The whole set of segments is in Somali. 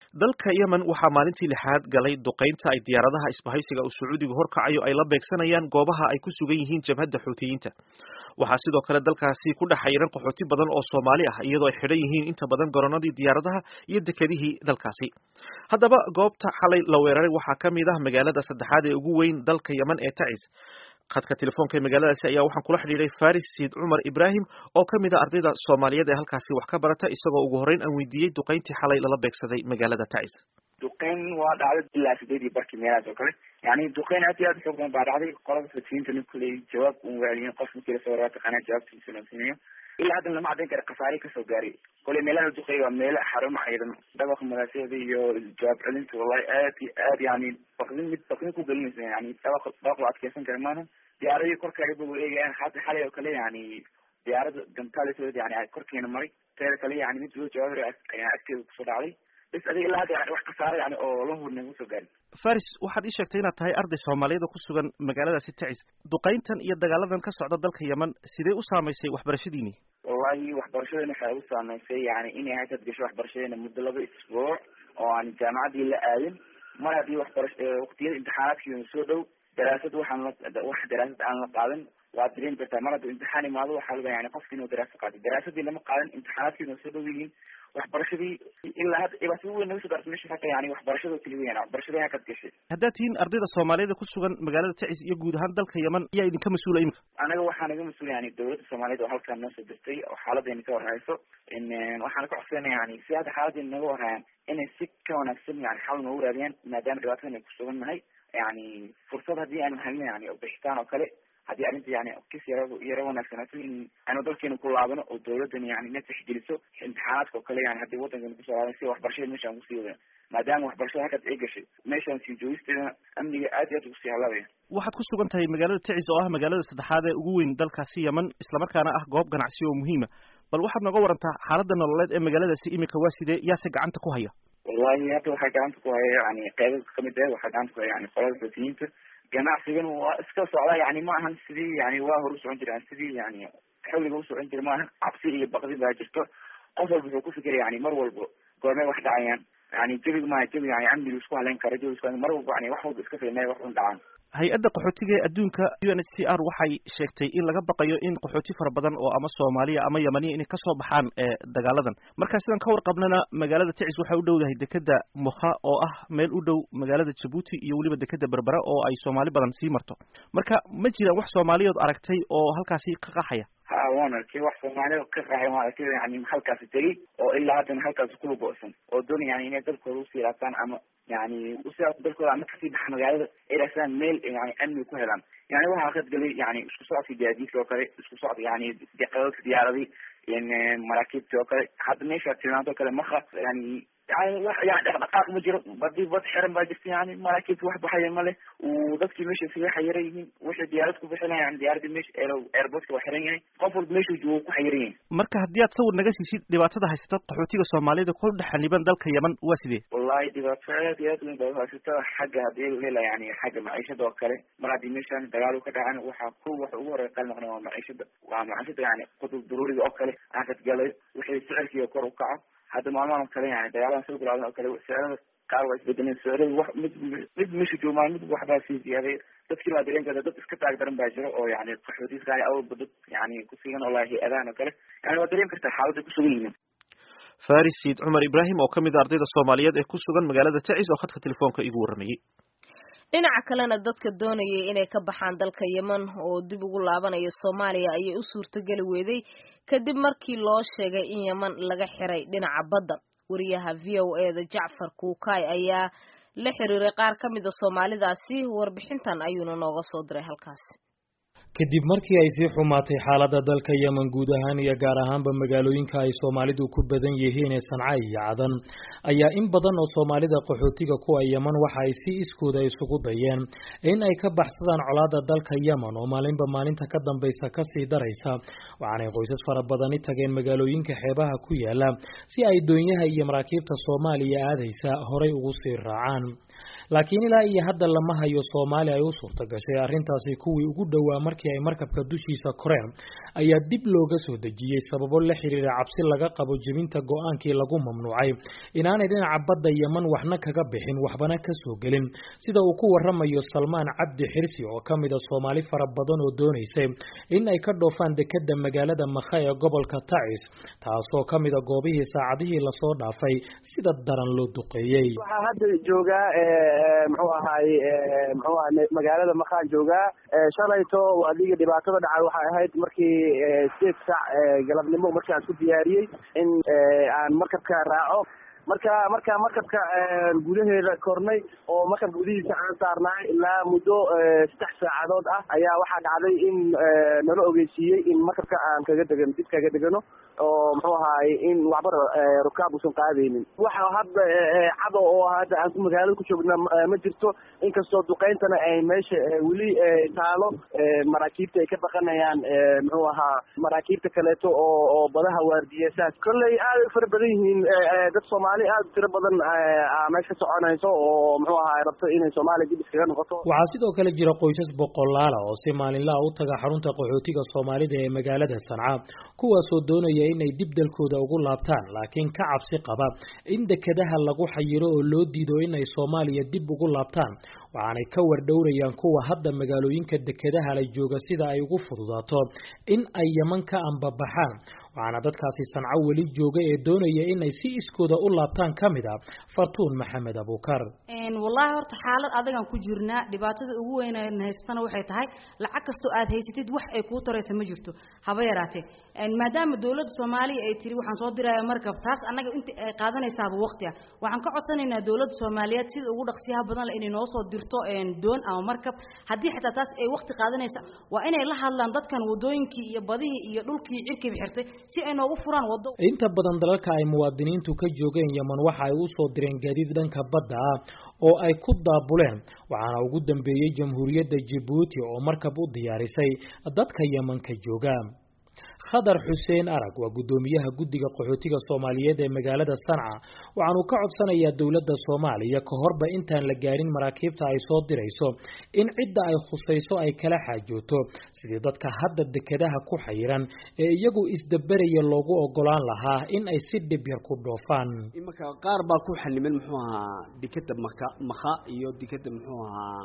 dalka yemen waxaa maalintii lixaad galay duqaynta ay diyaaradaha isbahaysiga uu sacuudigu horkacayo ay la beegsanayaan goobaha ay ku sugan yihiin jabhadda xuutiyiinta waxaa sidoo kale dalkaasi ku dhex xayiran qaxooti badan oo soomaali ah iyadoo ay xidhan yihiin inta badan garoonadii diyaaradaha iyo dekedihii dalkaasi haddaba goobta xalay la weeraray waxaa ka mid ah magaalada saddexaad ee ugu weyn dalka yemen ee tacis khadka telefoonka ee magaaladaasi ayaa waxaan kula xidhiiray faris siid cumar ibraahim oo ka mid a ardayda soomaaliyeed ee halkaasi wax ka barata isagoo ugu horreyn aan weydiiyey duqayntii xalay lala beegsaday magaalada tacis duqeyn waa dhacday ilaa sideedii barkii meelahaas oo kale yani duqeyn aad iyo aad xoog badan baa dhacday qolada fasiyiintana kuley jawaab un waaliyin qof markii lasoo waraa taqaanaa jawaabtiisa loo siinayo ilaa hadda lama caddayn kara khasaare kasoo gaaray koley meelaha duqeey waa meelo xarumo ciidan dhabaqa madaasyada iyo jawaab celinta wallahi aad iyo aad yani bakdin mid bakdin ku gelinaysa yani dabaq dabaq la adkeysan kara maaha diyaaradii korkaaga ba eegayaan hadda xalay oo kale yani diyaarada gantaalisooda yani korkeena maray teeda kale yani mid loo jawaab ayaa agteeda kusoo dhacday bis adiga ilaa hadda yani wax khasaare yani oo la hurna kusoo gaarin faris waxaad ii sheegtay inaad tahay arday soomaaliyada ku sugan magaaladaasi tacis duqayntan iyo dagaaladan ka socda dalka yemen sidee u saamaysay waxbarashadiini wallahi waxbarashadeena waxay ugu saameysay yani inay haysad gasho waxbarashadeena muddo laba isbuuc oo aan jaamacaddii la aadin mar haddii waxbarash waktiyada imtixaanaadkiina soo dhow daraasad waxaan la wax daraasad aan la qaadan waad dareemi kartaa mar hadduu imtixaan imaado waxaa laga yani qofki inuu daraasad qaatay daraasadii lama qaadan imtixaanaadkiina soo dhow yihiin waxbarashadii ilaa hadda dhibaatada weyn naga soo gaartay meesha hata yani waxbarashada keli weyn waxbarashadii hakad gashay haddaad tihiin ardayda soomaaliyada ku sugan magaalada tacis iyo guud ahaan dalka yemen ayaa idinka mas-uula imika anaga waxaa naga mas-uula yani dawladda soomaaliyed oo halkaan noo soo dirtay oo xaaladdeena ka warhayso waxaana ka codsanaya yani si hadda xaaladdeena naga warhayaan inay si ka wanaagsan yani xal noogu raadiyaan maadaama dhibaatadan ay ku sugan nahay yani fursad haddii aanu helin yani bixitaan oo kale haddii arrinta yani kis yara yaro wanaagsanaato in aanu dalkeena ku laabano oo dawladdan yani na tixgeliso imtixaanaadka oo kale yani haddii waddankeena kusoo laaban si waxbarashada meeshaan kusii wadana maadaama waxbarashada halkaas ay gashay meeshaan sii joogisteedana amniga aad iyo aad ugu sii halaabaya waxaad ku sugan tahay magaalada tacis oo ah magaalada saddexaad ee ugu weyn dalkaasi yemen islamarkaana ah goob ganacsi oo muhiima bal waxaad nooga warantaa xaaladda nololeed ee magaaladaasi imika waa sidee yaase gacanta ku haya wallahi hadda waxaa gacanta ku haya yani qeybo kamid ah waxaa gacanta ku haya yani qolada xuutiyiinta ganacsigan waa iska socda yani ma ahan sidii yani waa hor usocon jira sidii yani xawliga usocon jira maahan cabsi iyo bakdi baa jirto qof walba wuxuu kufikira yani mar walba goormay wax dhacayaan yani jabiga maha jabi yani amniga isku haleyn kara jabi isku mar walba yani wax walba iska filmay wax un dhacaan hay-adda qaxootiga ee adduunka u n h c r waxay sheegtay in laga baqayo in qaxooti fara badan oo ama soomaaliya ama yemaniya inay kasoo baxaan ee dagaaladan marka sidaan ka warqabnana magaalada tacis waxay u dhowdahay dekeda mukha oo ah meel u dhow magaalada jabuuti iyo weliba dekeda berbera oo ay soomaali badan sii marto marka ma jiraan wax soomaaliyood aragtay oo halkaasi ka qaxaya ha waan arkay wax soomaalida ka qaxay waan arkay yani halkaasi tegey oo ilaa haddana halkaasi kula go-san oo doon yani inay dalkooda usii laabtaan ama yani usii dalkooda ama kasii baxa magaalada ay raasaan meel yani amni ku helaan yani waxaa khadgalay yani isku socodka gaadiidka oo kale isku socodka yani qadadka diyaaradii maraakiibti oo kale hadda meesha tilmaanto kale maka yani yani wax yani dhaqdhaqaaq ma jiro badii bad xiran baa jirta yani maraakiibta wax baxaya male dadkii meesha iskaga xayiran yihiin wixii diyaarad ku bixina yani diyaaradii meesha airportka waa xiran yahay qof walba meeshuu joogo ku xayiran yahay marka haddii aad sawir naga siisid dhibaatada haysata qaxootiga soomaalida ku dhex xaniban dalka yemen waa sidee wallahi dhibaato aad iyo aad weyn baa haysata xagga hadii lela yani xagga maciishada oo kale mar haddii meeshaan dagaal ka dhacan waxaa ku wax ugu horey qal noqna waa maciishada waa maciishada yani qudub daruuriga oo kale aakadgalay wixii sicirkiiga kor u kaco hadda maalmahan oo kale yani dagaaladan soo bilaadan oo kale sicirada qaar waa isbedeleen sicirada wax mid mid meesha joogaan mid waxbaa sii ziyaaday dadkii baa dareen karta dad iska taag daran baa jiro oo yani qaxootiska awalba dad yani kusigan oo lahi hay-adahan oo kale yani waa dareen kartaa xaaladda kusugan yihiin faris siid cumar ibraahim oo kamid a ardayda soomaaliyeed ee ku sugan magaalada tacis oo khadka telefoonka igu warramayey dhinaca kalena dadka doonayay inay ka baxaan dalka yemen oo dib ugu laabanaya soomaaliya ayay u suurtogeli weeday kadib markii loo sheegay in yemen laga xiray dhinaca badda wariyaha v o e da jacfar kuukay ayaa la xiriiray qaar ka mida soomaalidaasi warbixintan ayuuna nooga soo diray halkaasi kadib markii ay sii xumaatay xaaladda dalka yemen guud ahaan iyo gaar ahaanba magaalooyinka ay soomaalidu ku badan yihiin ee sanca iyo cadan ayaa in badan oo soomaalida qaxootiga kuwa yemen waxa ay si iskooda isugu dayeen in ay ka baxsadaan colaada dalka yemen oo maalinba maalinta ka dambaysa kasii daraysa waxaanay qoysas fara badani tageen magaalooyinka xeebaha ku yaala si ay doonyaha iyo maraakiibta soomaaliya aadaysa horay ugu sii raacaan laakiin ilaa iyo hadda lama hayo soomaali ay u suurta gashay arrintaasi kuwii ugu dhowaa markii ay markabka dushiisa koreen ayaa dib looga soo dejiyey sababo la xiriira cabsi laga qabo jebinta go-aankii lagu mamnuucay inaanay dhinaca badda yeman waxna kaga bixin waxbana ka soo gelin sida uu ku waramayo salmaan cabdi xirsi oo ka mida soomaali fara badan oo doonaysay in ay ka dhoofaan dekeda magaalada makha ee gobolka tacis taasoo ka mida goobihii saacadihii lasoo dhaafay sida daran loo duqeeyey waxaa hadda joogaa muxuu ahaay muxuu aha magaalada makhaan joogaa shalayto adiga dhibaatada dhacay waxay ahayd markii sideed saac galabnimo markii aan isku diyaariyey in aan markabka raaco marka marka markabka gudaheeda kornay oo markab gudihiisa aan saarnaay ilaa muddo saddex saacadood ah ayaa waxaa dhacday in nala ogeysiiyey in markabka aan kaga degano dib kaga degano oo muxuu ahaay in waxba rukaab usan qaadaynin waxa hadda cado oo hadda aan ku magaalada ku joogna ma jirto inkastoo duqeyntana ay meesha weli taalo maraakiibta ay ka baqanayaan muxuu ahaa maraakiibta kaleeto oo oo badaha waardiya saas kolley aad ay fara badan yihiin dad soomaali aad u tiro badan meesha ka soconayso oo muxuu ahaa rabto inay soomaaliya dib iskaga noqoto waxaa sidoo kale jira qoysas boqolaala oo si maalinlaha u taga xarunta qaxootiga soomaalida ee magaalada sanca kuwaasoo doonaya inay dib dalkooda ugu laabtaan laakiin ka cabsi qaba in dekedaha lagu xayiro oo loo diido inay soomaaliya dib ugu laabtaan waxaanay ka wardhowrayaan kuwa hadda magaalooyinka dekedaha la jooga sida ay ugu fududaato in ay yeman ka ambabaxaan waxaana dadkaasi sanco weli jooga ee doonaya inay si iskooda u laabtaan ka mid a fartuun maxamed abuukar wallaahi horta xaalad adagaan ku jirnaa dhibaatada ugu weyn haystana waxay tahay lacag kastoo aad haysatid wax ay kuu taraysa ma jirto haba yaraatee maadaama dowladda soomaaliya ay tiri waxaan soo diraya markab taas annaga inta ay qaadanaysaaba waqti ah waxaan ka codsanaynaa dowladda soomaaliyeed sida ugu dhaqsiyaha badan le inay noo soo dirto doon ama markab haddii xitaa taas ay waqti qaadanaysa waa inay la hadlaan dadkan wadooyinkii iyo badihii iyo dhulkii cirkiiba xirtay si ay noogu furaan wado inta badan dalalka ay muwaadiniintu ka joogeen yeman waxa ay u soo direen gaadiid dhanka badda ah oo ay ku daabuleen waxaana ugu dambeeyey jamhuuriyadda jabuuti oo markab u diyaarisay dadka yemanka jooga khadar xuseen arag waa guddoomiyaha guddiga qaxootiga soomaaliyeed ee magaalada sanca waxaanu ka codsanayaa dowladda soomaaliya ka horba intaan la gaarin maraakiibta ay soo dirayso in cidda ay khusayso ay kala xaajooto sidii dadka hadda dekedaha ku xayiran ee iyagu isdaberaya loogu ogolaan lahaa in ay si dhib yar ku dhoofaan imanka qaar baa ku xaniman muxuu ahaa dekeda maka makha iyo dekeda muxuu ahaa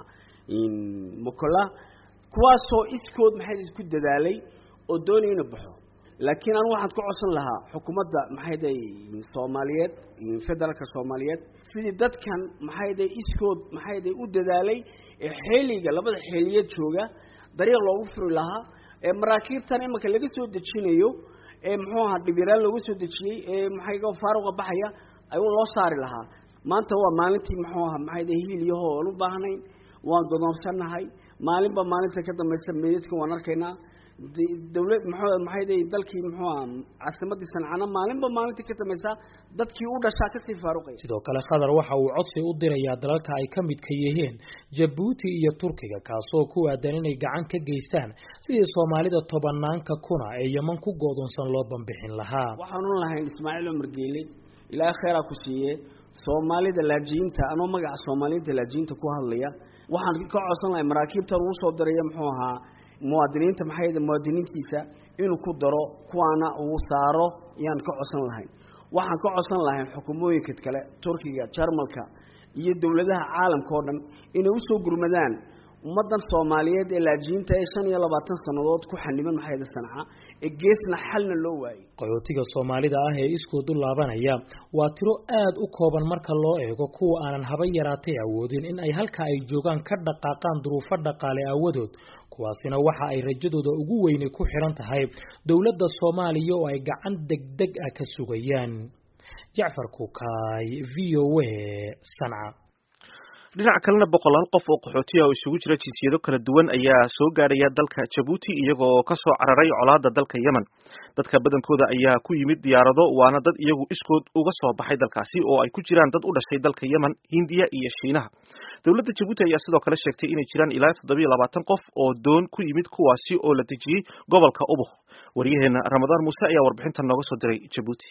mokola kuwaasoo iskood maxay isku dadaalay oo doonaya inu baxo laakiin anu waxaan ka codsan lahaa xukuumadda maxayday soomaaliyeed federaalka soomaaliyeed sidii dadkan maxayday iskood maxayday u dadaalay ee xeeliga labada xeeliyeed jooga dariiq loogu furi lahaa ee maraakiibtan imanka laga soo dejinayo ee muxuu ahaa dhibyaraan looga soo dejiyey ee maxayga faaruqa baxaya ayuu loo saari lahaa maanta waa maalintii muxuu ahaa maxayday hiil iyo hool u baahnayn waan godoonsannahay maalinba maalinta ka dambaysa meydadka waan arkaynaa dawlad mxuu maxayday dalkii muxuu aha caasimadii sancana maalinba maalintii ka dambaysa dadkii u dhashaa kasii faaruqaya sidoo kale khadar waxa uu codsi u dirayaa dalalka ay ka midka yihiin jabuuti iyo turkiga kaasoo ku aadan inay gacan ka geystaan sidii soomaalida tobanaanka kuna ee yeman ku go'doonsan loo bambixin lahaa waxaanu lahayn ismaaciil cumar geele ilaahay kheyraa ku siiye soomaalida laajiyiinta anoo magaca soomaaliyiinta laajiyiinta ku hadlaya waxaan ka codsan lahay maraakiibtan uu soo diraya muxuu ahaa muwaadiniinta maxay muwaadiniintiisa inuu ku daro kuwaana uu saaro yaan ka codsan lahayn waxaan ka codsan lahayn xukuumooyinka kale turkiga jarmalka iyo dowladaha caalamka oo dhan inay usoo gurmadaan ummadan soomaaliyeed ee laajiyiinta ee shan iyo labaatan sannadood ku xaniban maxayda sanca ee geesna xalna loo waayey qaxootiga soomaalida ah ee iskood u laabanaya waa tiro aad u kooban marka loo eego kuwa aanan haba yaraatay awoodin in ay halka ay joogaan ka dhaqaaqaan duruufo dhaqaale aawadood kuwaasina waxa ay rajadooda ugu weyni ku xiran tahay dowladda soomaaliya oo ay gacan degdeg ah ka sugayaan jacfar kukaay v o a sanca dhinaca kalena boqolaal qof oo qaxootiya oo isugu jira jinsiyado kala duwan ayaa soo gaaraya dalka jabuuti iyagoo ka soo cararay colaada dalka yemen dadka badankooda ayaa ku yimid diyaarado waana dad iyagu iskood uga soo baxay dalkaasi oo ay ku jiraan dad u dhashay dalka yemen hindiya iyo shiinaha dowladda jabuuti ayaa sidoo kale sheegtay inay jiraan ilaa toddobiyo labaatan qof oo doon ku yimid kuwaasi oo la dejiyey gobolka ubuk waryaheena ramadaan muuse ayaa warbixintan nooga soo diray jabuuti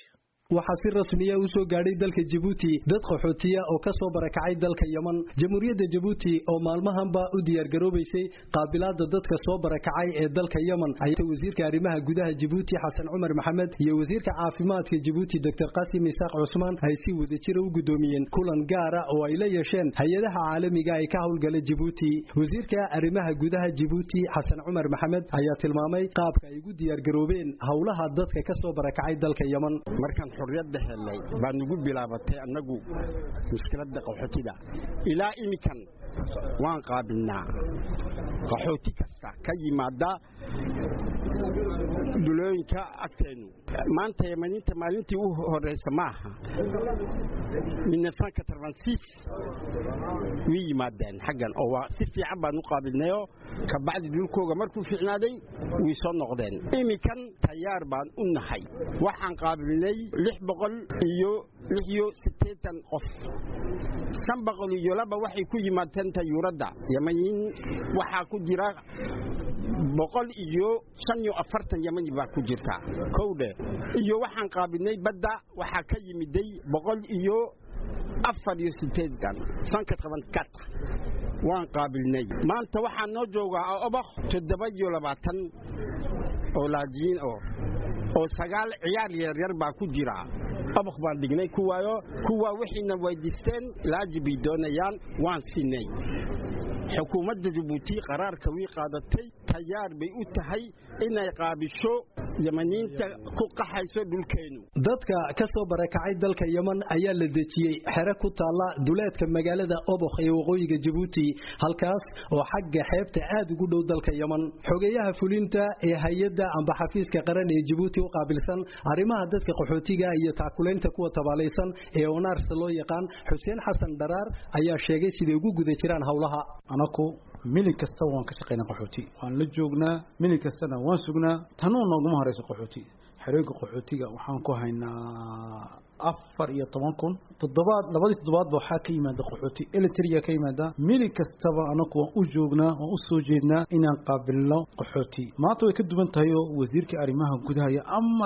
waxaa si rasmiya u soo gaadhay dalka jabuuti dad qaxootiya oo ka soo barakacay dalka yeman jamhuuriyadda jabuuti oo maalmahanba u diyaargaroobaysay qaabilaada dadka soo barakacay ee dalka yeman ayaa wasiirka arrimaha gudaha jabuuti xasan cumar maxamed iyo wasiirka caafimaadka jabuuti doctor qasim isaaq cusmaan ay si wadajira u guddoomiyeen kulan gaara oo ay la yeesheen hay-adaha caalamiga ee ka howlgala jabuuti wasiirka arrimaha gudaha jabuuti xasan cumar maxamed ayaa tilmaamay qaabka ay ugu diyaargaroobeen howlaha dadka ka soo barakacay dalka yeman xorriyadda helnay baa nugu bilaabatay annagu mushkiladda qaxootida ilaa iminkan waan qaabilnaa qaxooti kasta ka yimaada dulooyinka agteennu maanta yamaniinta maalintii u horraysa ma aha way yimaadeen xaggan oo waa si fiican baan u qaabilnayoo kabacdi dhulkooga markuu fiicnaaday way soo noqdeen iminkan tayaar baan u nahay waxaan qaabilnay lix boqol iyo lix iyo siddeetan qof shan boqol iyo laba waxay ku yimaadeen tayuuradda yamaniin waxaa ku jira boqol iyo shan iyo afartan yamani baa ku jirta kowdhe iyo waxaan qaabilnay badda waxaa ka yimiday boqol iyo afar iyo sideedan sanka toban kat waan qaabilnay maanta waxaa noo joogaa obakh toddoba iyo labaatan oo laajiin oo oo sagaal ciyaar yaryar baa ku jira obakh baan dhignay kuwaayo kuwaa wixiina weydiisteen laaji bay doonayaan waan sinay xukuumadda jabuuti qaraarka wii qaadatay tayaar bay u tahay inay qaabisho yamaniinta ku qaxayso dhulkeennu dadka ka soo barakacay dalka yeman ayaa la dejiyey xere ku taalla duleedka magaalada obokh ee waqooyiga jabuuti halkaas oo xagga xeebta aad ugu dhow dalka yeman xogeeyaha fulinta ee hay-adda amba xafiiska qaran ee jabuuti u qaabilsan arrimaha dadka qaxootiga iyo taakulaynta kuwa tabaalaysan ee onaarsa loo yaqaan xuseen xasan dharaar ayaa sheegay siday ugu guda jiraan howlaha anaku milig kasta waan ka shaqaynaa qaxooti waan la joognaa milig kastana waan sugnaa tanuu nooguma horeyso qaxooti xerooyinka qaxootiga waxaan ku haynaa afar iyo toban kun toddobaad labadii toddobaadba waxaa ka yimaada qaxooti elitria ka yimaada milig kastaba anaku waan u joognaa waan u soo jeednaa inaan qaabilno qaxooti maanta way ka duwan tahay oo wasiirka arrimaha gudaha iyo amar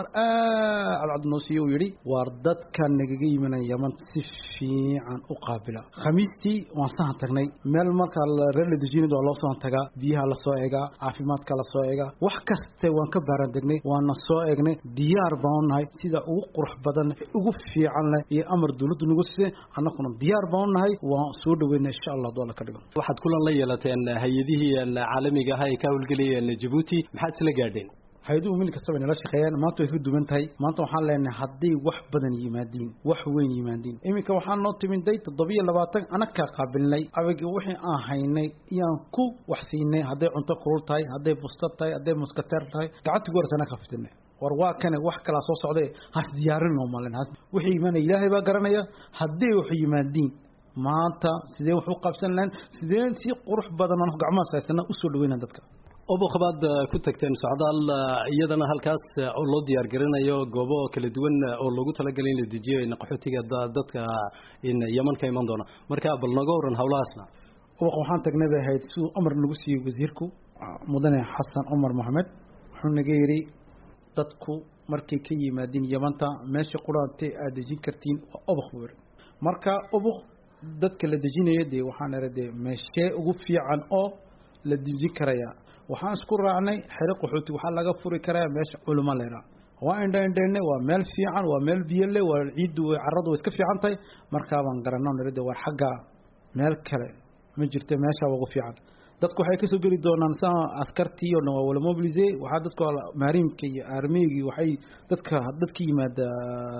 aad cabdinoosiyo uu yidhi waar dadka nagaga yimanaya yaman si fiican u qaabila khamiistii waan sahan tagnay meel markaa reer la dejinid waa loo sahan tagaa biyaha lasoo eegaa caafimaadka lasoo eegaa wax kaste waan ka baaran degnay waana soo eegnay diyaar baan u nahay sida ugu qurux badan ugu fiican leh iyo amar dawladdu nagu siisay annaguna diyaar baan u nahay waan soo dhaweyna insha allah hadduu alla ka dhigo waxaad kulan la yeelateen hay-adihii caalamiga ahaa ee ka howlgelayeen jabuuti maxaad isla gaadheen hay-aduhu mil kastaba inala shaqeeyaan maanta way ka duwan tahay maanta waxaan leenahay hadday wax badan yimaadiin wax weyn yimaadiin iminka waxaan noo timiday toddobiyo labaatan anakaa qaabilnay abagi wixii aan haynay iyaan ku wax siinay hadday cunto kulul tahay hadday busta tahay hadday muskateer tahay gacanta goorta anaka fitinay war waa kane wax kalaa soo socday has diyaarin loo malen wixii imaanaya ilaahay baa garanaya hadday wax yimaadiin maanta sidee wax u qabsan lahayn sidee si qurux badan aan gacmahaas haysana usoo dhaweyna dadka obokh baad ku tagteen socdaal iyadana halkaas oo loo diyaar garanayo goobo kala duwan oo loogu talagalay in la dejiyo qaxootiga dadka yeman ka iman doona marka bal naga waran howlahaasna obokh waxaan tagnay bay ahayd siduu amar nagu siiyey wasiirku mudane xasan cumar maxamed wuxuu naga yidhi dadku markay ka yimaadiin yamanta meesha quraantay aad dejin kartiin waa obokh buu yidhi marka obokh dadka la dejinayo dee waxaan ira dee meeshee ugu fiican oo la dejin karaya waxaan isku raacnay xero qaxooti waxaa laga furi karaa meesha culimo leeraa waa indha indhaynay waa meel fiican waa meel biyo leh waa ciiddu carradu way iska fiican tahay markaabaan garanaa nirade war xagga meel kale ma jirto meeshaa ugu fiican dadku waxay kasoo geli doonaan sa askartii oo dhan waa wala mobilise waxaa dadku maariimka iyo armeygi waxay dadka dadka yimaada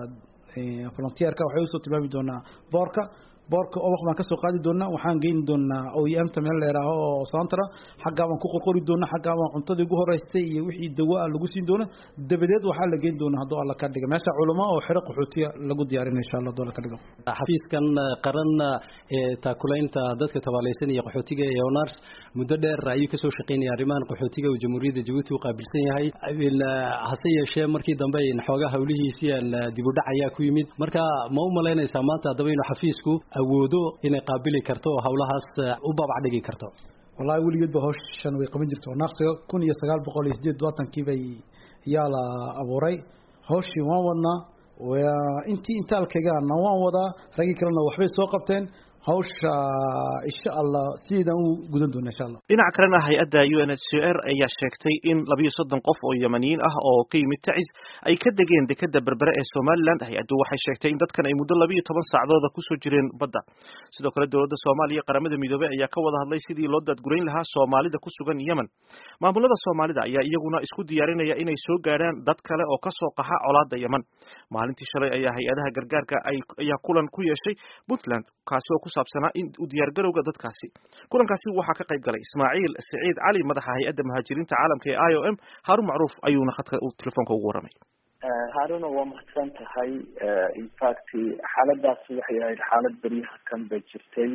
volunteerka waxay usoo tilmaami doonaa boorka boorka obaq baan kasoo qaadi doonaa waxaan geyni doonaa oemta meel leeraaho oo santra xaggaa baan ku qorqori doonaa xaggaa baan cuntadii ugu horeystay iyo wixii dawaa lagu siin doona dabadeed waxaa la geyn doonaa hadduu alla ka dhiga meesha culamo oo xero qaxootiya lagu diyaarinay insha allah hadduu alla ka dhigo xafiiskan qaran ee taakulaynta dadka tabaalaysan iyo qaxootiga ee onars muddo dheer ayuu kasoo shaqeynaya arrimahan qaxootiga uu jamhuuriyadda jabuuti u qaabilsan yahay hase yeeshee markii dambe xoogaa hawlihiisii dib u dhac ayaa ku yimid marka ma u malaynaysaa maanta haddaba inuu xafiisku awoodo inay qaabili karto oo hawlahaas u babac dhigi karto wallahi weligeed ba hawshan way qaban jirto naaqsiga kun iyo sagaal boqol iyo sideed labaatankii bay yaa la abuuray hawshii waan wadnaa intii intaalkaygaana waan wadaa raggii kalena waxbay soo qabteen hawsha insha allah sideedaan u gudan doona insha allah dhinaca kalena hay-adda u n h c r ayaa sheegtay in labiyo soddon qof oo yamaniyiin ah oo ka yimid tacis ay ka degeen dekeda berbere ee somaliland hay-addu waxay sheegtay in dadkan ay muddo labiyo toban saacdooda kusoo jireen badda sidoo kale dowladda soomaaliya qaramada midoobey ayaa ka wada hadlay sidii loo daadgurayn lahaa soomaalida ku sugan yemen maamulada soomaalida ayaa iyaguna isku diyaarinaya inay soo gaadhaan dad kale oo kasoo qaxa colaada yemen maalintii shalay ayaa hay-adaha gargaarka ayaa kulan ku yeeshay puntland kaasi oo ku saabsanaa in u diyaargarowga dadkaasi kulankaasi waxaa ka qayb galay ismaaciil siciid cali madaxa hay-adda muhaajiriinta caalamka ee i o m haarun macruuf ayuuna khadka telefoonka ugu warramay haaruna waa mahadsan tahay infact xaaladaas waxay ahayd xaalad beryaha kan bay jirtay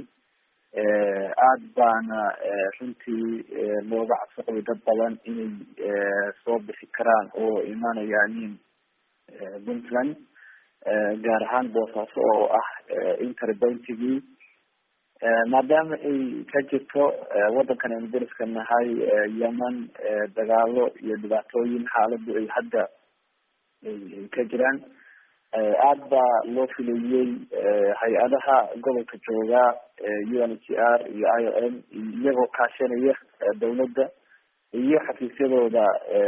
aada baana runtii looga cabsiqabay dad badan inay soo bixi karaan oo imaanayaanin puntland gaar ahaan boosaaso oo ah interbentigii maadaama ay ka jirto waddankan aynu dariska nahay yemen dagaalo iyo dhibaatooyin xaaladu ay hadda ay ka jiraan aada baa loo filayey hay-adaha gobolka jooga u n h r iyo i o m iyagoo kaashanaya dawladda iyo xafiisyadooda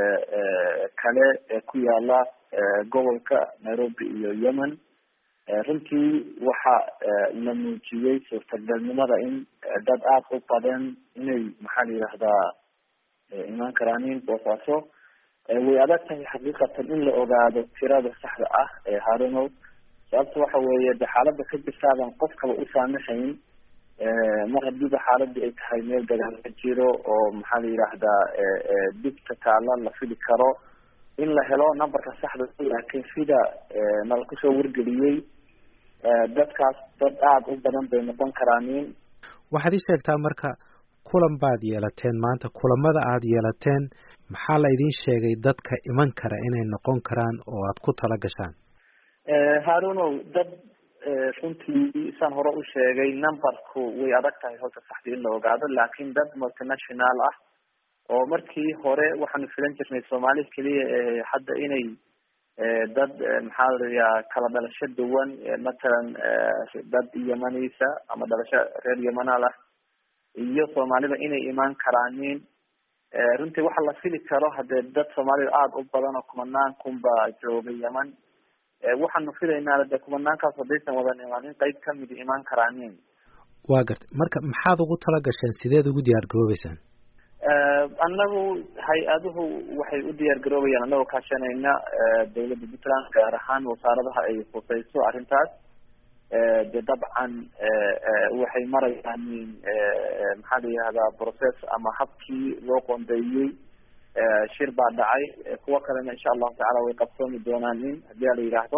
kale ee ku yaala gobolka nairobi iyo yemen runtii waxa la muujiyey suurtagalnimada in dad aada u badan inay maxaa la yidhahdaa imaan karaanin boosaaso way adag tahay xaqiiqatan in la ogaado tirada saxda ah ee harunow sababta waxa weeye de xaalada ka jirtaadan qofkaba u saamaxayn mar hadiiba xaaladii ay tahay meel dagaal ka jiro oo maxaa la yidhaahdaa dibta taala la fili karo in la helo numberka saxda laakiin sida nala kusoo wargeliyey dadkaas dad aada u badan bay noqon karaanin waxaad ii sheegtaa marka kulan baad yeelateen maanta kulamada aada yeelateen maxaa la idiin sheegay dadka iman kara inay noqon karaan oo aad ku tala gashaan harunow dad runtii saan hore u sheegay numberku way adag tahay horta saxdii in la ogaado laakiin dad multinational ah oo markii hore waxaanu filan jirnay soomaali keliya hadda inay dad maxaa laya kala dhalasho duwan matalan dad yemanisa ama dhalasho reer yemanal ah iyo soomaalida inay imaan karaanin runtii waxa la fili karo hadee dad soomaalida aada u badan oo kumanaan kunba jooga yeman waxaanu filaynaa de kumanaankaas haddaysan wadan imaan in qeyb kamidi imaan karaanin waa gartay marka maxaad ugu tala gasheen sideed ugu diyaar garoobeysaan annagu hay-aduhu waxay u diyaar garoobayaan annagoo kaashanayna dawladda puntland gaar ahaan wasaaradaha ay khuseyso arrintaas de dabcan waxay marayaan maxaa la yihahdaa process ama habkii loo qoondeeyey shir baa dhacay kuwo kalena insha allahu tacala way qabsoomi doonaan in hadii a la yidhaahdo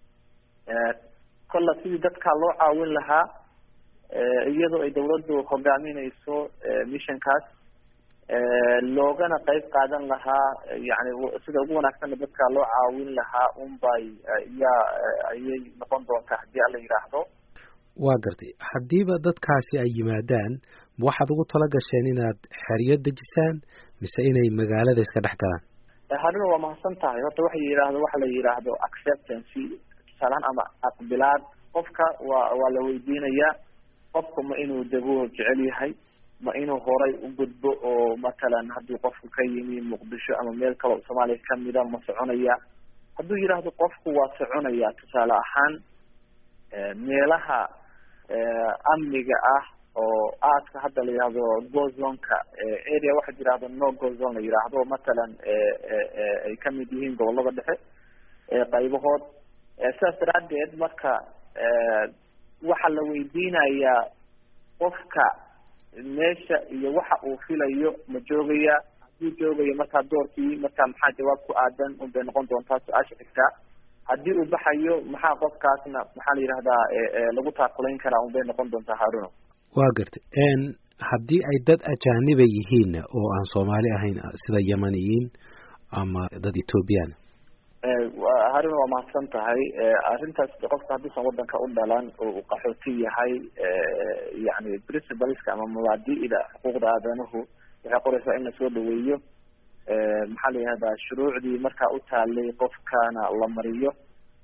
kolla sidii dadkaa loo caawin lahaa iyadoo ay dawladdu hogaamineyso missionkaas loogana qeyb qaadan lahaa yani sida ugu wanaagsanna dadka loo caawin lahaa unbay yaa ayay noqon doontaa hadii ala yidhaahdo waa gartay haddiiba dadkaasi ay yimaadaan waxaad ugu tala gasheen inaad xeryo dejisaan mise inay magaalada iska dhex galaan haruna waa mahadsan tahay horta waxa yidhaahdo waxa la yidhaahdo acceptancy tusaalahaan ama aqbilaad qofka waa waa la weydiinayaa qofku ma inuu dego jecel yahay ma inuu horay u gudbo oo matalan haddii qofku ka yimi muqdisho ama meel kaleo soomaaliya kamida ma soconaya hadduu yidhaahdo qofku waa soconaya tusaale ahaan meelaha amniga ah oo aadka hadda la yihahdo gozonka area waxaa yidhahdo no gozon la yidhaahdo matalan ay kamid yihiin gobolada dhexe qaybahood sidaas daraadeed marka waxaa la weydiinayaa qofka meesha iyo waxa uu filayo ma joogaya hadduu joogayo markaa doorkii markaa maxaa jawaab ku aadan unbay noqon doontaa su-aasha xigtaa haddii uu baxayo maxaa qofkaasna maxaa la yidhahdaa lagu taakulayn karaa unbay noqon doontaa haruno waa gartay haddii ay dad ajaaniba yihiin oo aan soomaali ahayn sida yemaniyiin ama dad ethoobiyan haruna waa mahadsan tahay arrintaas qofka hadduusan wadanka u dhalan oo uu qaxooti yahay yani principleska ama mabaadi'da xuquuqda aadanuhu waxay qoraysaa in lasoo dhaweeyo maxaa la yihahdaa shuruucdii markaa u taalay qofkana la mariyo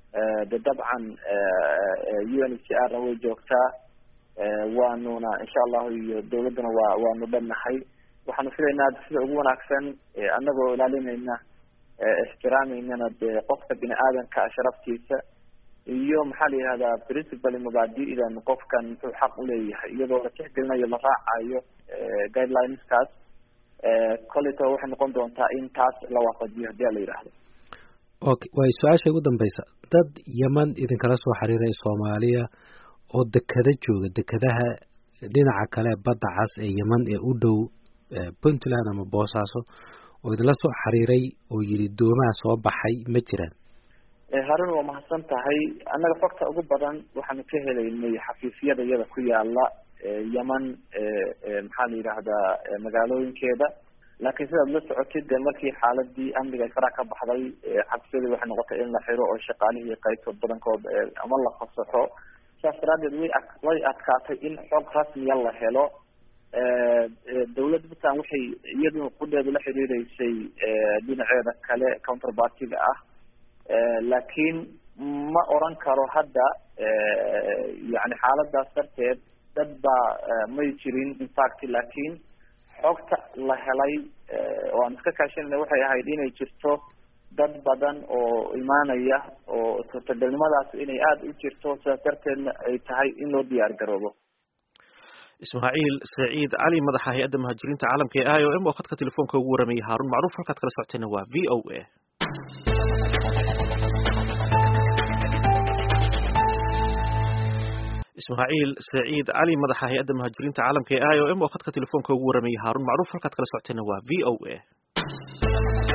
de dabcan u n h r na way joogtaa waanuna insha allahu iyo dawladduna waa waanu dhannahay waxaanu filaynaa sida ugu wanaagsan anagoo ilaalinayna ixtiraameynana dee qofka bini aadanka sharaftiisa iyo maxaa la yihahdaa principal mabaadi'dan qofkan muxuu xaq uleeyahay iyadoo la tixgelinayo la raacayo guidelineskaas koleyto waxay noqon doontaa in taas la waafajiyo hadii a la yidhaahdo okay way su-aasha ugu dambeysa dad yeman idinkala soo xiriiray soomaaliya oo dekada jooga dekadaha dhinaca kale badda cas ee yeman ee u dhow puntland ama boosaaso oo idinla soo xiriiray oo yidhi doomaha soo baxay ma jiraan harun waa mahadsan tahay annaga xogta ugu badan waxaanu ka helaynay xafiisyada iyada ku yaala yeman maxaa la yidhaahdaa magaalooyinkeeda laakiin sidaad la socotid de markii xaaladii amniga ay faraha ka baxday xafiisyadii waxay noqotay in la xiro oo shaqaalihii qaybtood badankood ama la fasaxo saas daraadeed way a way adkaatay in xog rasmiya la helo dawladda puntland waxay iyadu qudheedu la xiriireysay dhinaceeda kale counterpartiga ah laakiin ma oran karo hadda yani xaaladaas darteed dad baa may jirin infact laakiin xogta la helay oo aan iska kaashanayna waxay ahayd inay jirto dad badan oo imaanaya oo suurtagalnimadaas inay aada u jirto sidaas darteedna ay tahay in loo diyaar garoobo ismaaciil saciid cali madaxa hay-adda muhaajiriinta caalamka ee i o m oo khadka telefoonka ugu waramayay haarun macruuf halkaad kala socotayna waa v o a ismaaciil saciid cali madaxa hay-adda muhaajiriinta caalamka ee i o m oo khadka telefoonka ugu waramayay haarun macruuf halkaad kala socotayna waa v o a